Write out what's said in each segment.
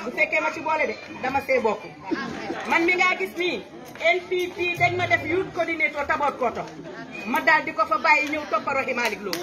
bu fekkee ma ci boole de dama see bokk man mi ngaa gis nii NPP dañ ma def youth coordinator taboot koto ma daal di ko fa bàyyi ñëw toppa Rohey Malick Lowe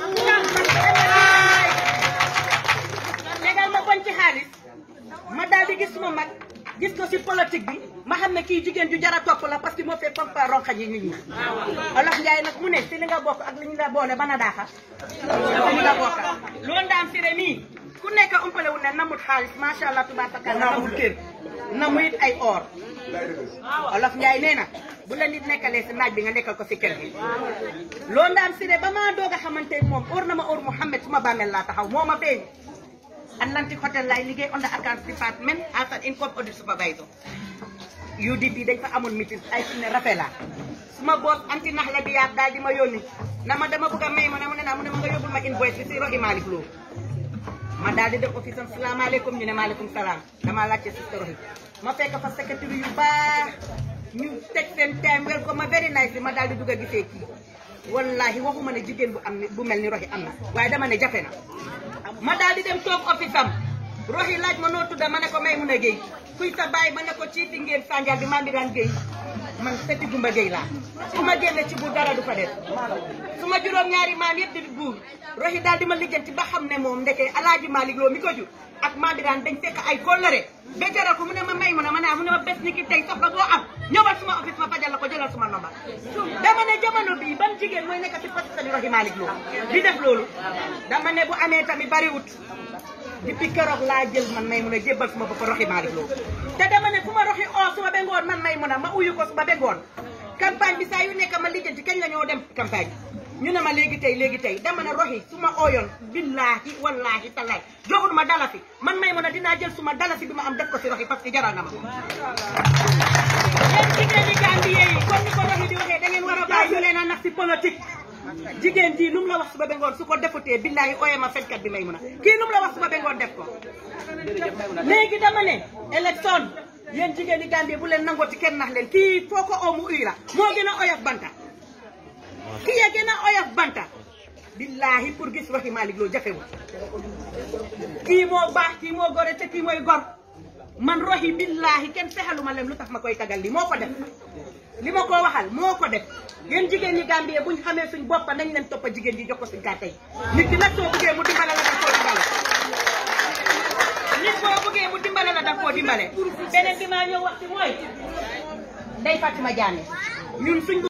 tegal ma bon ci xaalis ma daal di gis suma mag gis ko si politique bi ma xam ne kii jigéen ju jara topp la parce que moo fee pompa ronxañ yi nit ñi olof Njaay nag mu ne si li nga bokk ak li ñu la boole bana daaxa li nga bokk loolu daam si re nii ku nekk umpale wu ne namut xaalis macha allah tubaarkalla namut kër namu it ay or olof Njaay nee na bu la nit nekkalee si naaj bi nga nekkal ko si kër gi loolu daam si re ba maa doog a xamante moom or na ma or Mouhamed suma bàmmeel laa taxaw moo ma feeñ Atlantic Hotel laay liggéey on the accounts department as an income audit supervisor UDP dañ fa amoon meeting ay fi ne rafet la suma boss anti nax la di yaat daal di ma yónni na ma dama bëgg a may ma ne mu ne naa mu ne ma nga yóbbul ma invoice bi si Rohey Malick Lowe ma daal di def office am salaamaaleykum ñu ne maaleykum salaam damaa laajte si Rohey ma fekk fa secrétaire yu baax ñu teg seen time wel ko ma very nice ma daal di dugg a gisee kii wallahi waxuma ne jigéen bu am ni bu mel ni Rohey am na waaye dama ne jafe na ma daal di dem toog office am Rohey laaj ma noo tudda ma ne ko may mun a géey kuy sa baay ma ne ko ci fi ngeen sànjal bi maa ngi daan géey man seti gumba géey laa su ma génne ci buur dara du fa def su ma juróom ñaari maam yëpp di buur Rohey daal di ma lijjanti ba xam ne moom ndeke alaaji Malick Lowe mi ko jur ak maa ngi daan dañ fekk ay kóllëre ba jaral ko mu ne ma may mun a ma naa mu ne ma bés ni ki tey soxla boo am ñëwal suma office ma fajal la ko jëlal suma nomba dama ne jamono bii ban jigéen mooy nekk ci poste bi Rohey Malick Lowe di def loolu dama ne bu amee tamit bariwut depuis keroog laa jël man may mun a jébbal suma bopp Rohey Malick Lowe te dama ne fu ma Rohey oo suma bengoon man may mun a ma uyu ko suma bengoon campagne bi saa yu nekk ma lijjanti kañ la ñoo dem campagne ñu ne ma léegi tey léegi tey dama ne Rohey su ma ooyoon billaahi wallaahi tallaay joxul ma dalasi man may mun a dinaa jël suma dalasi bi ma am def ko si Rohey parce que jaral na ma yéen jigéen ñi Gambie yi comme ni ko Rohey di waxee da ngeen war a bàyyi ñu leen a nax si politique jigéen ji lu mu la wax suba bengoon su ko defutee billaahi ooyee ma fenkat bi may mun a kii lu mu la wax suba bengoon def ko léegi dama ne élection yéen jigéen ñi Gambie bu leen nangooti kenn nax leen kii foo ko oomu uy la moo gën a oyof banta kii ya gën a oyof banta billaahi pour gis Rohey Malick Lowe jafewul kii moo baax kii moo gore te kii mooy gor man Rohey billaahi kenn fexaluma leen lu tax ma koy tagal li moo ko def li ma ko waxal moo ko def yéen jigéen ñi Gambie buñ xamee suñ boppa nañ leen toppa jigéen ji jox ko suñ gàtte yi nit ki nag soo bëggee mu dimbale la daf koo dimbale nit boo bëggee mu dimbale la daf koo dimbale beneen bi maa ñëw wax ci mooy Ndeye Fatima Diané ñun suñ